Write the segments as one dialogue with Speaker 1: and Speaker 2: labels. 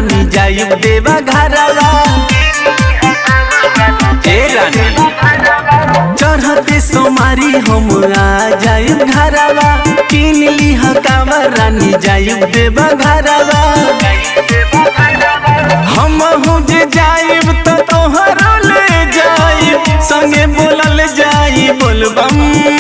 Speaker 1: रानी जाइब देवा घरवा ए रानी चढ़ते सोमारी हम आ जाइब घरवा किन लीह कावा रानी जाइब देवा घरवा हम हूँ जे जाइब तो तोहरो ले जाइब संगे बोलल जाई बोलबम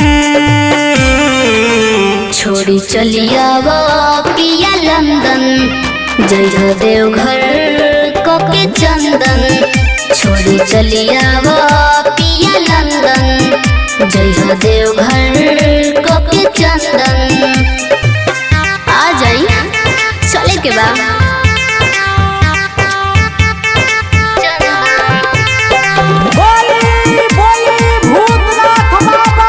Speaker 2: छोड़ी चलिया वो पिया लंदन जय हो देवघर कोके चंदन छोड़ी चलिया वो पिया लंदन जय हो देवघर कोके चंदन आ जाई चले के बा
Speaker 3: बोली बोली भूतनाथ बाबा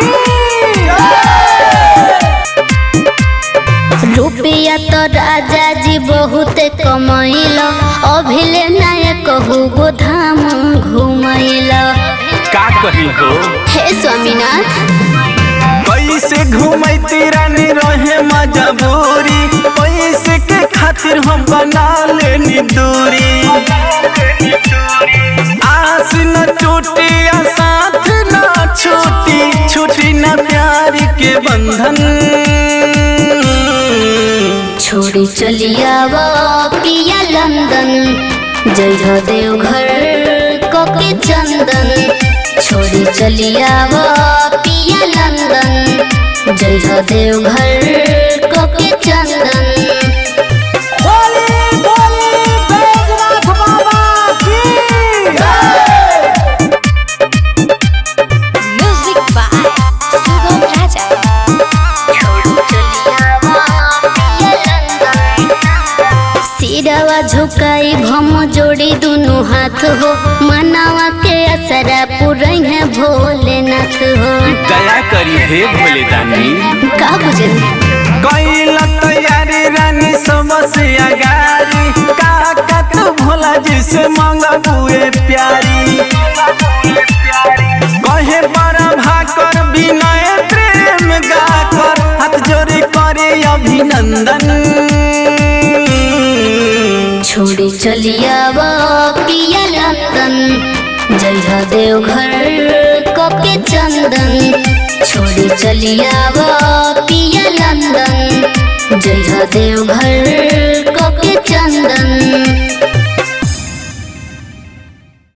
Speaker 3: की
Speaker 2: रुपया तो राजा जी बहुत कमैल अभिले नायक कहू गो धाम घुमैल
Speaker 1: का कही हो
Speaker 2: हे स्वामीनाथ
Speaker 1: पैसे घूमती रानी रहे मजबूरी पैसे के खातिर हम बना लेनी दूरी आस न टूटी आ साथ न छूटी छूटी न प्यार के बंधन
Speaker 2: छोड़ी चलिया वो पिया लंदन जय हो देवघर कोके चंदन छोड़ी चलिया वो पिया लंदन जय हो देवघर कोके चंदन
Speaker 3: बोली बोली बैजनाथ बाबा की
Speaker 2: Music by Sugam Raja. सिरवा झुकाई भम जोड़ी दुनु हाथ हो मनावा के असरा पुरई है भोलेनाथ हो
Speaker 1: दया करी हे भोले दानी
Speaker 2: का बुझल
Speaker 1: कैला तैयारी रानी सबसे अगारी काका तू भोला जी से मांगबुए प्यारी कहे बड़ा भाकर विनय प्रेम गाकर हाथ जोड़े करे अभिनंदन
Speaker 2: छोड़ी चलिया वो पिया लंदन जय हो देवघर कोके चंदन छोड़ी चलिया वो पिया लंदन जय हो देवघर